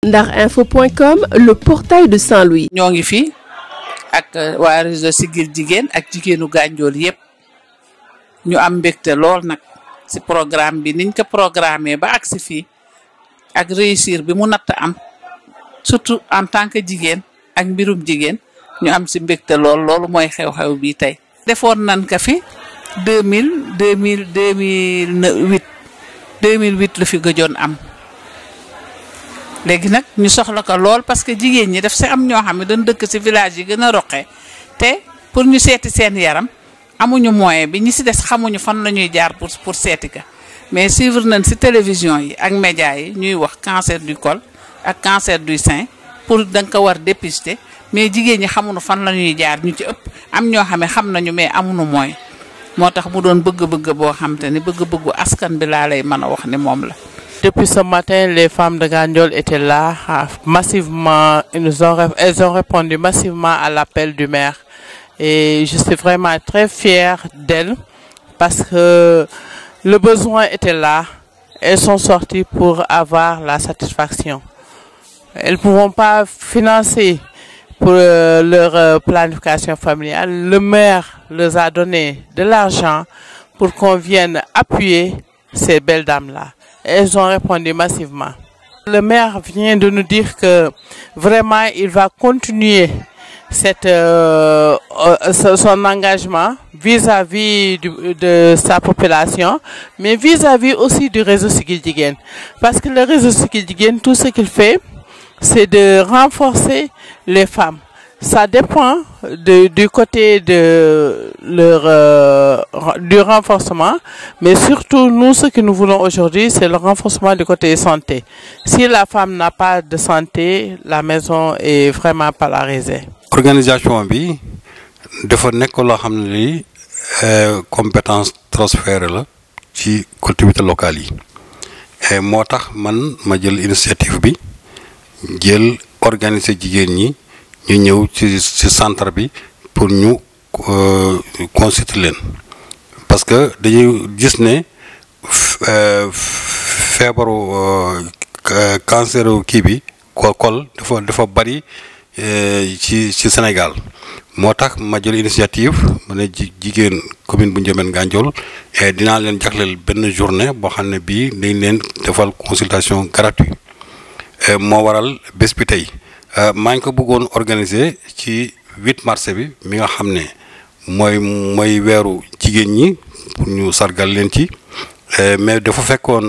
ndarinfo.com le portail de Saint-Louis. ñoo ngi fi ak waa réseau Siggil Jigéen ak jigéenu Gandiol yépp ñu am mbégte lool nag ci programme bi niñ ko programmé ba agsi fii ak réussir bi mu natt am surtout en tant que jigéen ak mbirum jigéen ñu am ci mbégte lool loolu mooy xew-xew bi tey. defoon nañ ko fi deux mille deux mille deux mille huit deux mille huit la fi gëjoon am. léegi nag ñu soxla ko lool parce que jigéen ñi daf si am ñoo xam ne dañ dëkk si village yi gën a roqee te pour ñu seeti seen yaram amuñu moyen bi ñi si des xamuñu fan la ñuy jaar pour pour seeti ka mais suivre nañ si télévision yi ak média yi ñuy wax cancer du col ak cancer du sein pour da nga ko war dépister mais jigéen ñi xamuñu fan la ñuy jaar ñu ci ëpp am ñoo xam ne xam nañu mais amuñu moyen moo tax mu doon bëgg-bëgg boo xam te ni bëgg-bëggu askan bi laa lay mën a wax ni moom la. Depuis ce matin, les femmes de Gandiol étaient là massivement. Ils nous ont, elles ont répondu massivement à l'appel du maire. Et je suis vraiment très fière d'elles parce que le besoin était là. Elles sont sorties pour avoir la satisfaction. Elles ne pourront pas financer pour euh, leur euh, planification familiale. Le maire leur a donné de l'argent pour qu'on vienne appuyer ces belles dames-là. Elles ont répondu massivement. Le maire vient de nous dire que vraiment il va continuer cette, euh, son engagement vis-à-vis -vis de sa population, mais vis-à-vis -vis aussi du réseau Siggil Jigéen. Parce que le réseau Siggil Jigéen, tout ce qu'il fait, c'est de renforcer les femmes. Ça dépend de, du côté de leur euh, du renforcement, mais surtout nous ce que nous voulons aujourd'hui, c'est le renforcement du côté santé. Si la femme n'a pas de santé, la maison est vraiment polarisée. Organisation bi dafa nekk loo xam ne lii compétence transférée la ci collectivités locales yi moo tax man ma jël initiative bi jël organiser jigéen ñi. ñu ñëw ci ci centre bi pour ñu consulter leen parce que dañuy gis ne feebaru cancer kii bi kol dafa dafa bari ci ci Sénégal moo tax ma jël initiative ma ne jigéen commune bu Ndiobène Gandiol et dinaa leen jagleel benn journée boo xam ne bii dañ leen defal consultation gratuite moo waral bés bi tey maa ngi ko bëggoon organiser ci 8 mars bi mi nga xam ne mooy mooy weeru jigéen ñi pour ñu sargal leen ci mais dafa fekkoon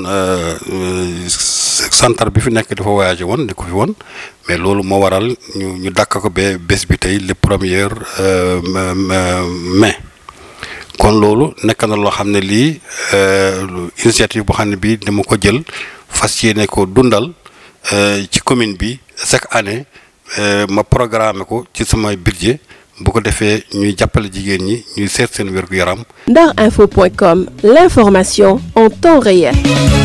centre bi fi nekk dafa voyagé woon di ko fi woon mais loolu moo waral ñu ñu dàkk ko ba bés bi tey le premier mai kon loolu nekk na loo xam ne lii initiative boo xam ne bii dama ko jël fas yéene ko dundal ci commune bi chaque année ma programme ko ci sama budget bu ko defee ñuy jàppale jigéen ñi ñuy seet seen wér-gu-yaram ndarinfo.com l'information en temps réel